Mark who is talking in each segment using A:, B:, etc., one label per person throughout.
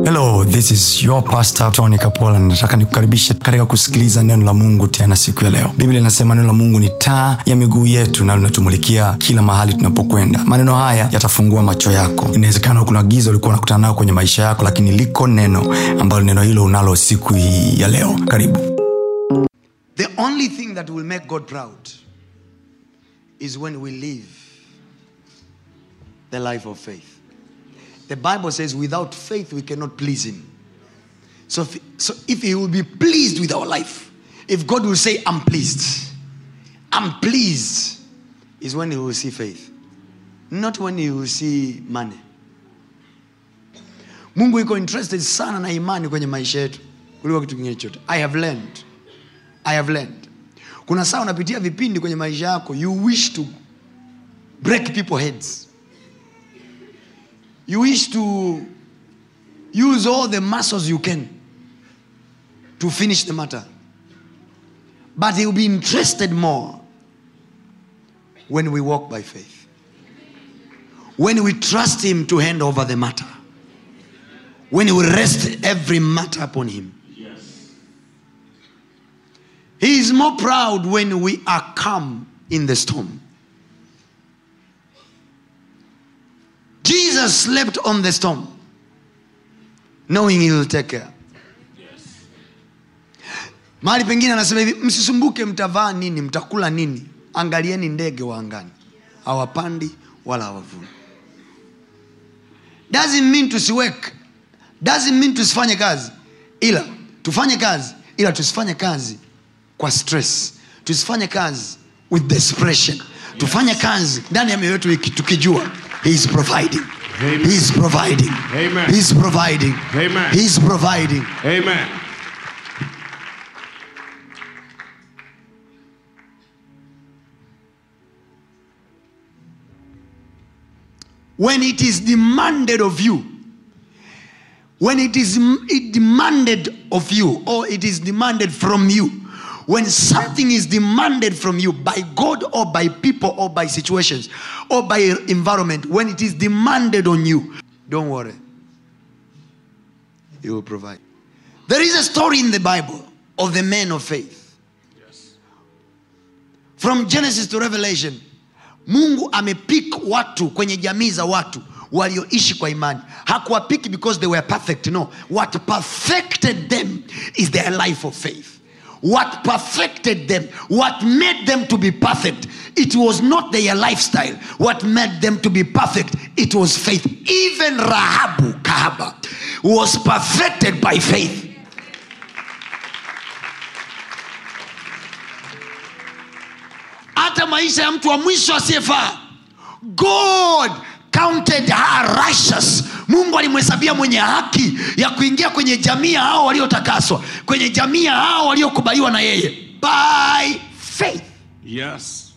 A: hello this is your pastor tony kapola nataka nikukaribishe katika kusikiliza neno la mungu tena siku ya leo biblia inasema neno la mungu ni taa ya miguu yetu na linatumulikia kila mahali tunapokwenda maneno haya yatafungua macho yako inawezekana kuna giza ulikuwa unakutana nayo kwenye maisha yako lakini liko neno ambalo neno hilo unalo siku hii ya leo karibu
B: The only thing that will make God proud is when we live the life of faith. The Bible says, without faith, we cannot please Him. So if, so if He will be pleased with our life, if God will say, I'm pleased, I'm pleased, is when He will see faith, not when He will see money. Mungu iko interested sana na imani kwenye maisha yetu kuliko kitu kingine chote. I have learned I have learned. Kuna saa unapitia vipindi kwenye maisha yako, you wish to break people heads. You wish to use all the muscles you can to finish the matter. But he will be interested more when we walk by faith. When we trust him to hand over the matter. When we rest every matter upon him. He is more proud when we are calm in the storm. Jesus slept on the storm, knowing he will take care. mahali pengine anasema hivi msisumbuke mtavaa nini mtakula nini angalieni ndege wa angani hawapandi wala hawavuni doesn't mean tusiweke doesn't mean tusifanye kazi ila tufanye kazi ila tusifanye kazi kwa stress tusifanye kazi with desperation tufanye kazi ndani ya mioyo yetu iki- tukijua he is providing
C: Amen.
B: he is providing
C: Amen.
B: he is providing
C: Amen.
B: he is providing
C: Amen.
B: when it is demanded of you when it is m- it demanded of you or it is demanded from you when something is demanded from you by god or by people or by situations or by environment when it is demanded on you don't worry he will provide there is a story in the bible of the men of faith from genesis to revelation mungu amepik watu kwenye jamii za watu walioishi kwa imani hakuwapiki because they were perfect no what perfected them is their life of faith what perfected them what made them to be perfect it was not their lifestyle what made them to be perfect it was faith even rahabu kahaba was perfected by faith hata maisha ya mtu wa mwisho asiyefaa god counted her righteous mungu alimhesabia mwenye haki ya kuingia kwenye jamii ya hao waliotakaswa kwenye jamii ya hao waliokubaliwa na yeye by faith
C: Yes.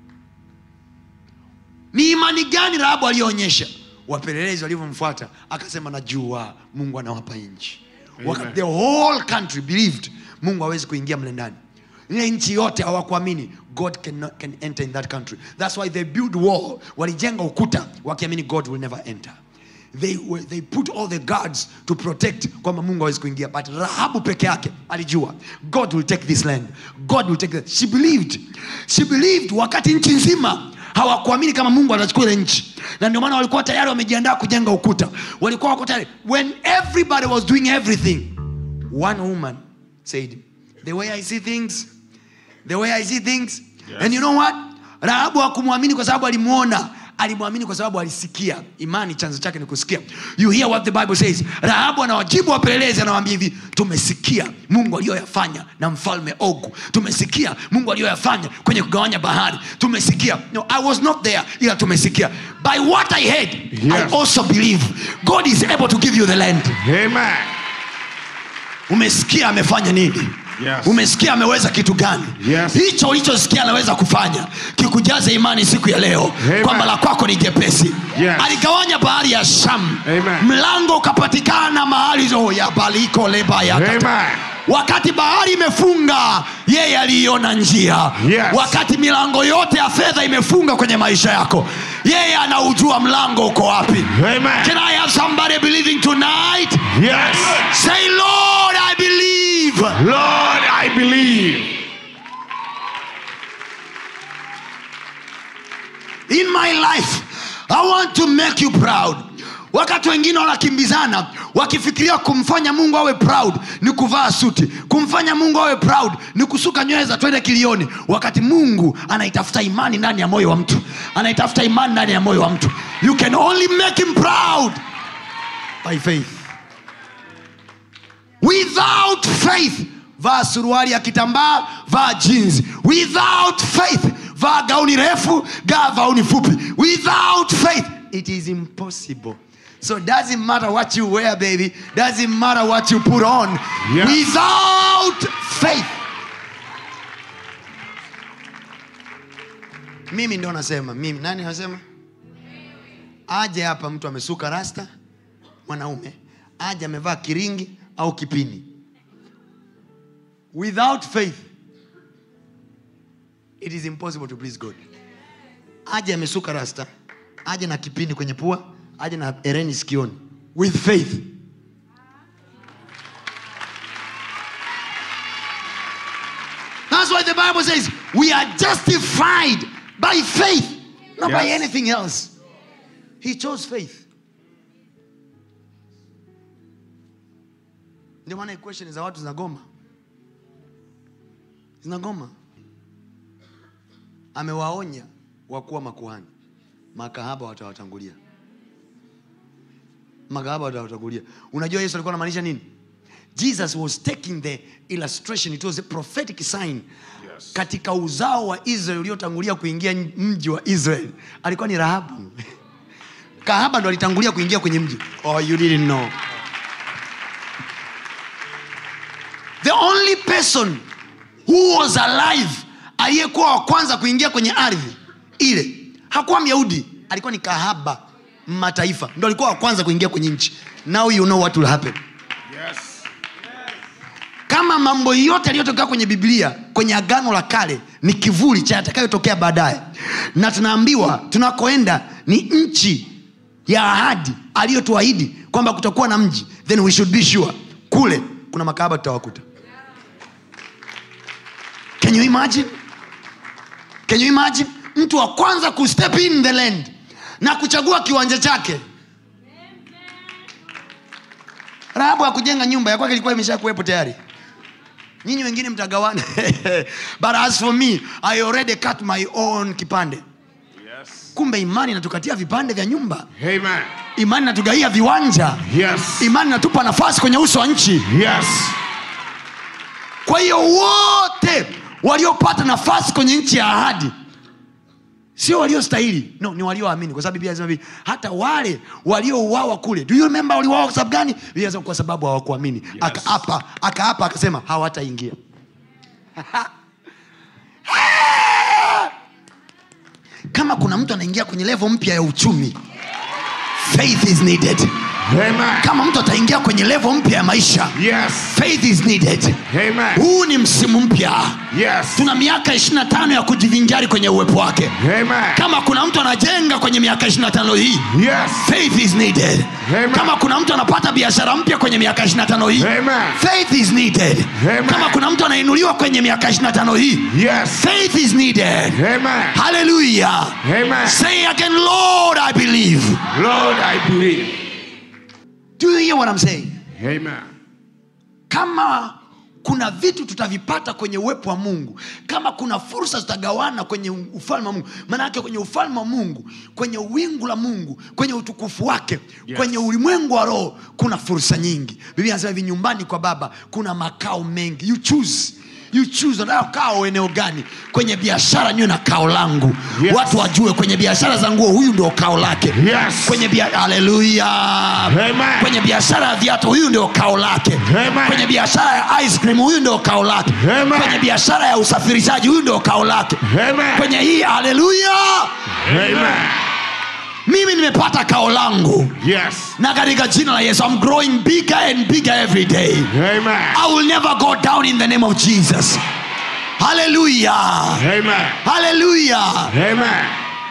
B: ni imani gani rahabu aliyoonyesha wapelelezi walivyomfuata akasema najua mungu anawapa nchi Wakati the whole country believed mungu hawezi kuingia mle ndani ile nchi yote hawakuamini god can, can enter in that country thats why they build wall walijenga ukuta wakiamini god will never enter they, were, they put all the guards to protect kwamba mungu hawezi kuingia but rahabu peke yake alijua god will take this land god will take this. she believed she believed wakati nchi nzima hawakuamini kama mungu atachukua ile nchi na ndio maana walikuwa tayari wamejiandaa kujenga ukuta walikuwa wako tayari when everybody was doing everything one woman said the way i see things the way i see things
C: Yes.
B: and you know what rahabu hakumwamini kwa sababu alimwona alimwamini kwa sababu alisikia imani chanzo chake ni kusikia you hear what the bible says rahabu anawajibu wapelelezi anawaambia hivi tumesikia mungu aliyoyafanya na mfalme ogu tumesikia mungu aliyoyafanya kwenye kugawanya bahari tumesikia no, i was not there ila tumesikia by what i heard
C: Yes.
B: i also believe god is able to give you the land
C: Amen.
B: umesikia amefanya nini
C: Yes.
B: umesikia ameweza kitu gani
C: Yes.
B: hicho ulichosikia anaweza kufanya kikujaze imani siku ya leo
C: Amen.
B: kwamba la kwako ni jepesi
C: Yes.
B: aligawanya bahari ya sham
C: Amen.
B: mlango ukapatikana mahali zo ya baliko leba ya
C: Amen.
B: wakati bahari imefunga yeye aliiona njia
C: Yes.
B: wakati milango yote ya fedha imefunga kwenye maisha yako yeye anaujua mlango uko wapi
C: Amen.
B: can i have somebody believing tonight
C: Yes.
B: say lord i believe
C: Lord, I believe.
B: in my life i want to make you proud wakati wengine wanakimbizana wakifikiria kumfanya mungu awe proud ni kuvaa suti kumfanya mungu awe proud ni kusuka nywele za twende kilioni wakati mungu anaitafuta imani ndani ya moyo wa mtu anaitafuta imani ndani ya moyo wa mtu you can only make him proud by faith without faith vaa suruali ya kitambaa vaa jeans without faith vaa gauni refu gaa gauni fupi without faith it is impossible so doesn't matter what you wear baby doesn't matter what you put on
C: Yes.
B: without faith mimi ndo nasema mimi nani anasema aje hapa mtu amesuka rasta mwanaume aje amevaa kiringi au kipini without faith it is impossible to please god aje amesuka rasta aje na kipini kwenye pua aje na ereni sikioni with faith That's why the Bible says we are justified by faith, not by
C: Yes.
B: anything else. He chose faith. Ndio maana equation za watu zinagoma, zinagoma. Amewaonya wakuwa makuhani, makahaba watawatangulia, makahaba watawatangulia. Unajua Yesu alikuwa anamaanisha nini? Jesus was taking the illustration, it was a prophetic sign
C: Yes.
B: katika uzao wa Israeli uliotangulia kuingia mji wa Israeli alikuwa ni Rahabu. Kahaba ndo alitangulia kuingia kwenye mji. Oh, you didn't know. The only person who was alive aliyekuwa wa kwanza kuingia kwenye ardhi ile hakuwa Myahudi, alikuwa ni kahaba mataifa, ndo alikuwa wa kwanza kuingia kwenye nchi. Now you know what will happen.
C: Yes.
B: kama mambo yote yaliyotokea kwenye biblia kwenye agano la kale ni kivuli cha yatakayotokea baadaye na tunaambiwa tunakoenda ni nchi ya ahadi aliyotuahidi kwamba kutakuwa na mji then we should be sure kule kuna makahaba tutawakuta can you imagine can you imagine mtu wa kwanza kustep in the land na kuchagua kiwanja chake rahabu hakujenga nyumba ya kwake ilikuwa imesha kuwepo tayari nyinyi wengine mtagawana but as for me i already cut my own kipande
C: Yes.
B: kumbe imani inatukatia vipande vya nyumba
C: Amen.
B: imani inatugaia viwanja
C: Yes.
B: imani inatupa nafasi kwenye uso wa nchi
C: Yes.
B: kwa hiyo wote waliopata nafasi kwenye nchi ya ahadi sio waliostahili no ni walioamini kwa sababu biblia inasema hivi hata wale waliouawa kule do you remember waliuawa kwa sababu gani biblia inasema kwa sababu hawakuamini akaapa akaapa akasema hawataingia kama kuna mtu anaingia kwenye levo mpya ya uchumi faith is needed
C: Amen.
B: kama mtu ataingia kwenye levo mpya ya maisha
C: Yes.
B: faith is needed
C: Amen.
B: huu ni msimu mpya
C: Yes.
B: tuna miaka 25 ya kujivinjari kwenye uwepo wake
C: Amen.
B: kama kuna mtu anajenga kwenye miaka 25 hii
C: Yes.
B: faith is needed
C: Amen.
B: kama kuna mtu anapata biashara mpya kwenye miaka 25 hii
C: Amen.
B: faith is needed
C: Amen.
B: kama kuna mtu anainuliwa kwenye miaka 25 hii
C: Yes.
B: faith is needed
C: Amen.
B: hallelujah
C: Amen.
B: say again lord i believe
C: Lord, I believe.
B: do you hear what i'm saying
C: Amen.
B: kama kuna vitu tutavipata kwenye uwepo wa mungu kama kuna fursa zitagawana kwenye ufalme wa mungu maanake kwenye ufalme wa mungu kwenye wingu la mungu kwenye utukufu wake
C: Yes.
B: kwenye ulimwengu wa roho kuna fursa nyingi biblia anasema hivi nyumbani kwa baba kuna makao mengi you choose you choose unataka kao eneo gani kwenye biashara niwe na kao langu
C: Yes.
B: watu wajue kwenye biashara za nguo huyu ndio kao lake
C: Yes.
B: kwenye bia- haleluya
C: Amen.
B: kwenye biashara ya viatu huyu ndio kao lake
C: Amen.
B: kwenye biashara ya ice cream huyu ndio kao lake
C: Amen.
B: kwenye biashara ya usafirishaji huyu ndio kao lake
C: Amen.
B: kwenye hii haleluya
C: Amen.
B: mimi nimepata kao langu
C: Yes.
B: na katika jina la yesu I'm growing bigger and bigger every day
C: Amen.
B: i will never go down in the name of jesus haleluya
C: Amen.
B: haleluya
C: Amen.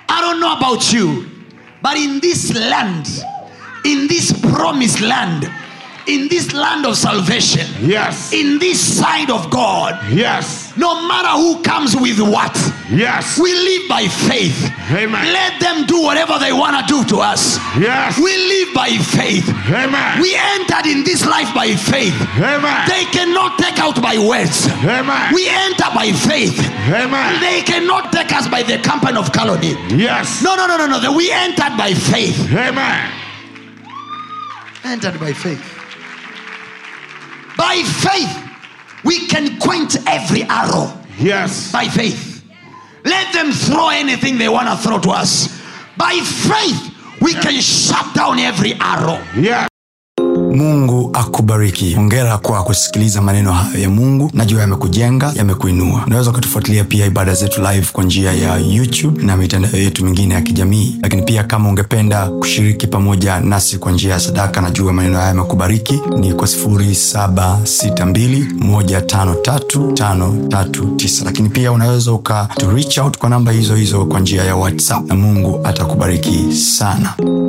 B: I don't know about you, but in this land, in this promised land, in this land of salvation,
C: Yes.
B: in this side of God,
C: Yes.
B: no matter who comes with what,
C: Yes.
B: we live by faith.
C: Amen.
B: Let them do whatever they want to do to us.
C: Yes.
B: We live by faith.
C: Amen.
B: We entered in this life by faith.
C: Amen.
B: They cannot take out by words.
C: Amen.
B: We enter by faith.
C: Amen.
B: They cannot take us by the company of calumny.
C: Yes.
B: No, no, no, no, no. We entered by faith.
C: Amen.
B: Entered by faith. By faith, we can quench every arrow.
C: Yes.
B: By faith. Let them throw anything they want to throw to us. By faith, we can shut down every arrow.
C: Yes.
A: mungu akubariki hongera kwa kusikiliza maneno hayo ya mungu najua yamekujenga yamekuinua unaweza ukatufuatilia pia ibada zetu live kwa njia ya youtube na mitandao yetu mingine ya kijamii lakini pia kama ungependa kushiriki pamoja nasi kwa njia ya sadaka najua maneno haya yamekubariki ni kwa 762153539 lakini pia unaweza uka to reach out kwa namba hizo hizo kwa njia ya whatsapp na mungu atakubariki sana